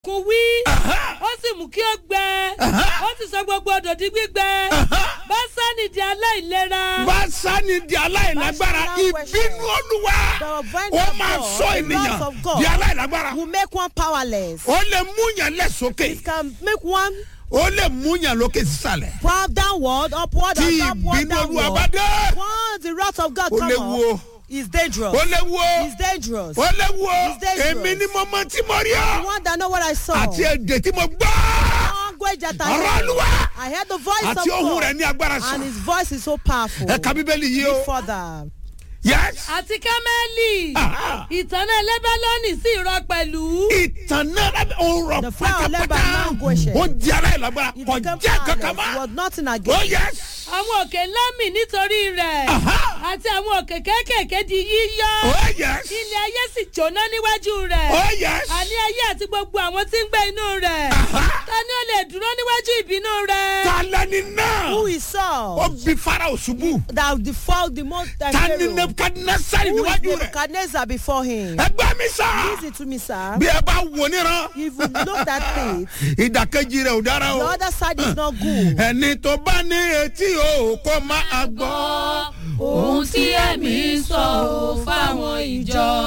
kò wí ó sì mú kí ó gbẹ ó sì sọ gbogbo odò di gbígbẹ básánì di aláìlera básánì di aláìlágbára Básánì ìbínú olúwa The vine ó of máa God, sọ the ènìyàn wrath of God. di aláìlágbára will make one powerless. ó lè mú yàn lẹ́sọ̀kè Can make one ó lè mú yàn lókè sísàlẹ̀ proud downward, upward, tí and upward, ìbínú olúwa bá downward. dé Once the wrath of God ó come léwu o up, is dangerous. ó léwu o It's dangerous. ó léwu o It's dangerous. èmi ni mo mọ tí mo rí The ọ one that know what I saw. àti èdè tí mo gbọ́ Language that ọ̀rọ̀ I olúwa heard. I heard the voice àti of ohun God. rẹ̀ ní agbára And sàn his voice is so powerful. ẹ ka bíbélì yìí o Read further. yes àti kámẹ́lì Aha. ìtànà lẹ́bálọ́nì sì rọ pẹ̀lú. ìtàn náà lábẹ́ òun rọ̀ The flower of pátápátá Lebanon language. ó di aláìlágbára It kò became jẹ́ kankan powerless. It mọ́ was nothing oh again. yes àwọn òkè ńlá mì nítorí rẹ̀ Aha. àti àwọn òkè kéékèèké di yíyọ́ oh yes ilé ayé sì jóná níwájú rẹ̀ oh yes àní ayé àti gbogbo àwọn tí ń gbé inú rẹ̀ Aha. ta ni ó lè dúró níwájú ìbínú rẹ̀. ta lẹni náà Who is ó Saul? bí farao ṣubú That the fall the most that ta ni Pharaoh. nebukadnezari Who is níwájú rẹ̀ Nebuchadnezzar before him? ẹgbẹ́ mi sá Listen to me, sir. bí ẹ bá wò níran If you look at it, ìdàkejì rẹ̀ ò dára the o other side is not good. ẹni tó bá ní etí o kó máa gbọ́. ohun tí ẹ̀mí sọ ò fáwọn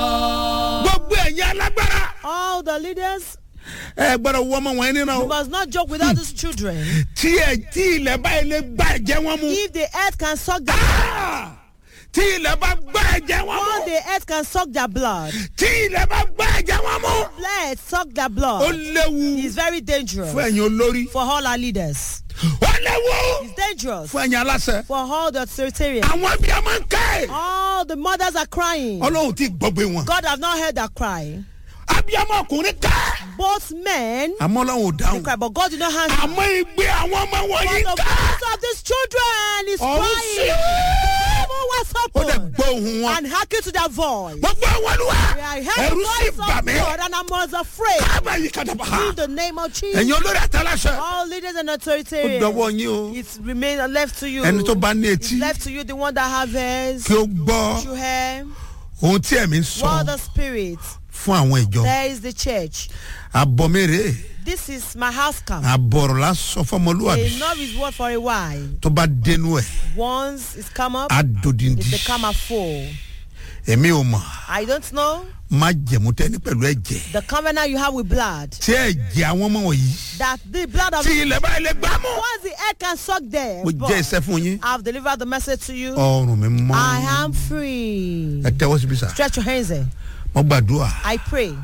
ìjọ. gbogbo ẹ̀yin alágbára All the leaders ẹ gbọ́dọ̀ wọ ọmọ wọn níran o must not joke without these children. tí ẹ tí ilẹ̀ báyìí lè gbá ẹ̀jẹ̀ wọn mu If the earth can suck their Ah! tí ilẹ̀ bá gbá ẹ̀jẹ̀ wọn once mu the earth can suck their blood, tí ilẹ̀ bá gbá ẹ̀jẹ̀ wọn mu let suck their ó blood. léwu It's very dangerous fún ẹ̀yin olórí for all our leaders. ó léwu It's dangerous fún ẹ̀yin aláṣẹ for all the authoritarian. àwọn bí a máa ń ká ẹ̀ All the mothers are crying. ọlọ́run ti gbọ́gbé wọn God have not heard their cry. abiyamọ ọkùnrin ká Both men àmọ́ ọlọ́run ò they dáhùn cry, but God did not answer. àmọ́ ìgbé àwọn ọmọ wọn But yìí the ká voice of these children is ọ̀hún sí crying. Heaven was ó dẹ̀ open gbọ́ ohun wọn and hearken to their voice. wọ́n gbọ́ àwọn olúwa I heard ẹ̀rú the sì voice bà of mí God and I was afraid. káàbà yìí kàdàbà ha In the name of Jesus. ẹ̀yin olórí àtàláṣẹ All leaders and ó authoritarian. dọwọ́ yín o It's remain left to you. ẹni tó bá ní It's etí left to you, the one that have ears. kí ó gbọ́ You hear ohun tí ẹ̀mí ń sọ what the spirit. fún àwọn ìjọ There is the church. àbọ̀mẹ́rẹ́ This is my house camp. àbọ̀rọ̀ la sọ fọmọlúwàbí Enough is word for a while. tó bá dénú ẹ̀ Once it's come up, á dòdìndì it's become a fool. èmi ò mọ̀ I don't know má jẹ̀mú tẹ́ni pẹ̀lú ẹ̀jẹ̀ the covenant you have with blood. tí ẹ̀jẹ̀ àwọn ọmọ wọ̀nyí That the blood of tí ilẹ̀ báyìí lè gbá mú. once the air can suck there. mo but jẹ́ iṣẹ́ fún yín I've delivered the message to you. ọrùn mi mọ́ I am free. ẹ tẹ́wọ́ síbi sà Stretch your hands there. mo gbàdúrà I pray.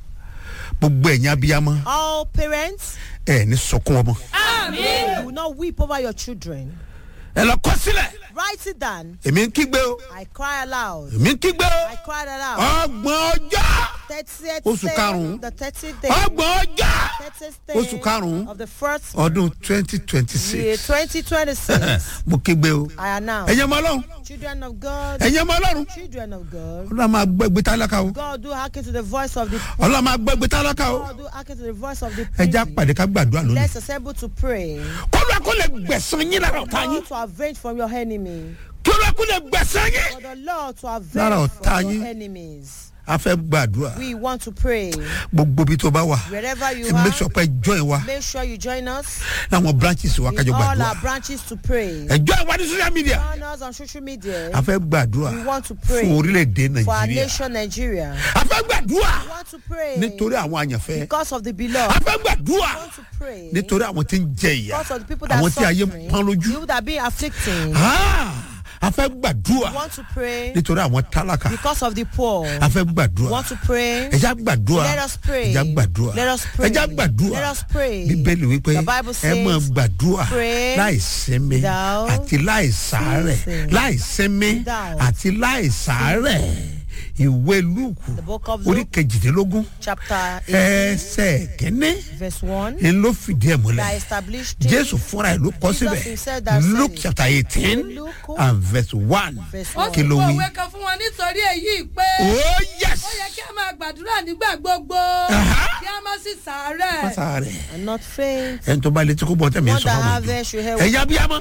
gbogbo ẹ̀yin abiyamọ All parents, ẹ̀ ní sọkún ọmọ you will not weep over your children. ẹ lọ kọ́ sílẹ̀ Write it down. èmi ń kígbe o I cry aloud. èmi ń kígbe o I cried aloud. ọgbọ̀n ọjọ́ Thirtieth Oṣù day, karùn-ún. the thirtieth day, ọgbọ̀n ọjọ́ thirtieth day Oṣù karùn-ún. of the first ọdún twenty twenty year, six twenty twenty six. mo kígbe o I announce, ẹ̀yin ọmọ ọlọ́run children of God, ẹ̀yin ọmọ ọlọ́run children of God, ọlọ́run máa gbọ́ ẹgbẹ́ tálákà o God do hearken to the voice of the ọlọ́run máa gbọ́ ẹgbẹ́ tálákà o God do hearken to the voice of the ẹja priest. pàdé ká gbàdúrà lónìí Let's assemble to pray. kọ́lọ́ kó lè gbẹ̀sán yín lára ọ̀tá yín God to avenge from your enemy. kọ́lọ́ kó lè gbẹ̀sán yín For the Lord to Lára avenge ọ̀tá from your yín. enemies. a fẹ́ gbàdúrà We want to pray. gbogbo ibi tó bá wà Wherever you ẹ make are, sure pé join wa make sure you join us láwọn branches wa in kájọ all gbàdúrà our branches to pray. ẹ join wa ní social media Join us on social media. a fẹ́ gbàdúrà We want to pray fún orílẹ̀-èdè for our nàìjíríà nation Nigeria. a fẹ́ gbàdúrà We want to pray nítorí àwọn àyànfẹ́ because of the a beloved. fẹ́ gbàdúrà We want to pray nítorí àwọn tí ń jẹ ìyà because of the people that àwọn are tí ayé ń suffering, pọ́n lójú people that are being afflicted. Ah, a fẹ́ gbàdúrà We want to pray nítorí àwọn tálákà because of the poor. a fẹ́ We gbàdúrà want to pray. ẹja gbàdúrà Let us pray. ẹja gbàdúrà Let us pray. ẹja gbàdúrà Let us pray. bíbélì wípé The Bible ẹ máa says, gbàdúrà pray láì sinmi without àti láì sàárẹ̀ ceasing. láì sinmi Without àti láì sàárẹ̀ ìwé lúùkù The book of orí Luke, kejìdínlógún chapter 18, ẹsẹ̀ kínní verse 1, ni ló fìdí ẹ̀ that múlẹ̀ established it. jésù fúnra ẹ̀ ló kọ́ Jesus síbẹ̀ himself that said luke it. chapter eighteen Luke and verse one verse ó 1. kí sì ló kó wí. òwe kan fún wọn nítorí èyí pé oh yes ó yẹ kí a máa gbàdúrà nígbà gbogbo Aha. kí a má sì sàárẹ̀. pásá rẹ̀ And not faint. ẹni tó bá létí kó bọ́ tẹ̀mí One sọ that fún have mi it should hear ẹ̀yà bíyàmọ́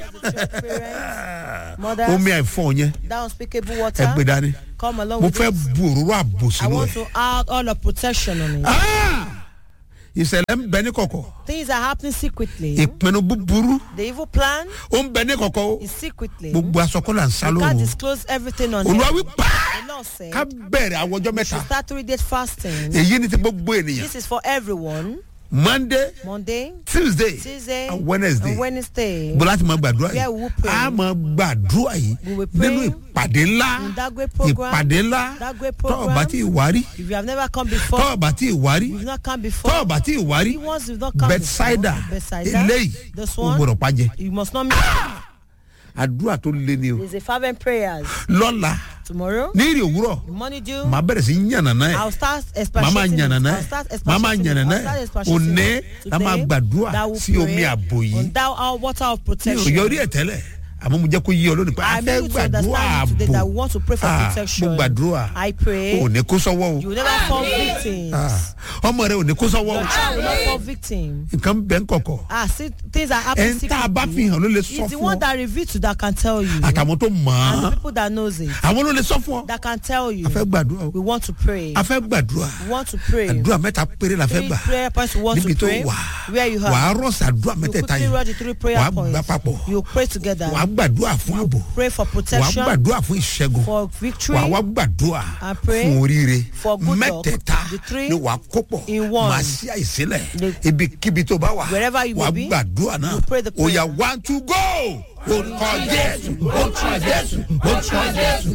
parents, mothers, omi àìfọ̀ yẹn that unspeakable ẹ water. gbé dání Come along mo with fẹ́ it. bu òróró àbò I sínú want ẹ̀ to add all the protection on it. Ah! ìṣẹ̀lẹ̀ ń bẹ ní kọ̀kọ̀ Things are happening secretly. ìpinnu búburú The evil plan ó ń bẹ ní kọ̀kọ̀ o is secretly. gbogbo asọ́kọ́lá ń sá You can't lóru disclose everything on olúwa it. wí pa The Lord said, ká bẹ̀rẹ̀ àwọn ọjọ́ mẹ́ta start three days fasting. èyí ni ti gbogbo ènìyàn This is for everyone. monday Monday, tuesday Tuesday, and wednesday and Wednesday. bó láti máa gbàdúrà Where we will pray. yìí a máa gbàdúrà yìí We will pray nínú ìpàdé ńlá in that great program, ìpàdé ńlá that great tọ́ọ̀ program. bá tí ì wárí If you have never come before, tọ́ọ̀ bá tí ì wárí you've not come before, tọ́ọ̀ bá tí ì wárí the ones you've not come bethsaida before, Bethsaida, eléyìí this ó one, gbọdọ̀ pàjẹ́ you must not miss. àdúrà tó lé ní o There's a fervent prayers. lọ́la Tomorrow, ní ìrì òwúrọ̀ the money due, màá bẹ̀rẹ̀ sí yànnàná ẹ̀ I'll start màá máa expatiating. yànnàná I'll start ẹ̀ màá máa expatiating. yànnàná I'll start ẹ̀ expatiating. òní la máa Today, gbàdúrà that will sí omi pray àbò yìí on that our water of mi ò protection. yọrí ẹ̀ tẹ́lẹ̀ àmọ́ mo jẹ́ kó yí ọ lónìí pé a I fẹ́ made you to gbàdúrà understand today that we àbò want to pray for Ah, protection. mo gbàdúrà I pray ò ní kó sọ́wọ́ you o will never fall victim. Ah, ọmọ rẹ ò ní kó sọ́wọ́ o Your child will not fall victim. nǹkan bẹ́ẹ̀ ń kọ̀kọ̀ Ah, see, things are ẹ̀ happening ń tá a bá fi secretly. hàn ló lè sọ It's the fún one ọ that reveals to that can tell you. àtàwọn tó mọ̀ And the ọ́n people that knows it. àwọn ló lè sọ fún ọ That can tell you. a fẹ́ gbàdúrà o We want to pray. a fẹ́ gbàdúrà We want to pray. àdúrà mẹ́ta péré la fẹ́ Three gbà prayer points we want níbi to tó pray. wà Where you wà á have. rọ̀ṣà àdúrà You mẹ́tẹ̀ẹ̀ta quickly yìí write the three wà prayer á gbà points. papọ̀ You pray together. wà á gbàdúrà fún ààbò Pray for wà á protection. gbàdúrà fún ìṣẹ́gun For victory. wà á wá gbàdúrà I pray fún oríire for good luck. mẹ́tẹ̀ẹ̀ta The three ni wà á kó pọ̀ in one. màá sí àìsílẹ̀ The- ibikíbi tó bá wà Wherever you wà á may be, gbàdúrà náà you pray the prayer. ó yá one two go orúkọ jésù orúkọ jésù orúkọ jésù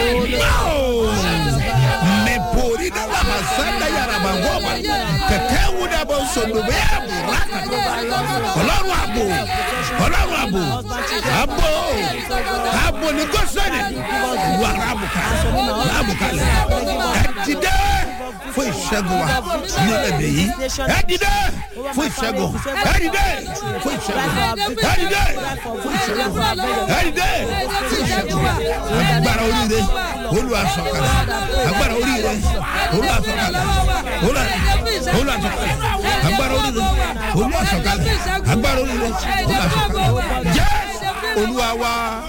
mẹ́pòrí ní wàhálà sanda yàrá bá wọ́ ma kẹ̀kẹ́ wù dà bọ̀ sọ̀dọ̀ bẹ́ẹ̀ bùrà kàdó ọlọ́run àbò ọlọ́run àbò àbò àbò ní gọ́sẹ̀nì wàrà àbùkà àbùkà lẹ̀ ẹ̀ ti dẹ́ fún ìṣẹ́gun wa ní ẹ̀dẹ̀ yìí ẹ̀ ti dẹ́ fún ìṣẹ́gun ẹ̀ ti dẹ́ fún ìṣẹ́gun ẹ̀ ti dẹ́ fún ìṣẹ́gun ẹ̀ ti dẹ́ fún ìṣẹ́gun agbára oríire olùwàsọ̀kalẹ̀ agbára oríire olùwàsọ̀kalẹ̀ olùwàsọ̀kalẹ̀ agbára oríire olùwàsọ̀kalẹ̀ agbára oríire olùwàsọ̀kalẹ̀ jẹ́ olúwa wa.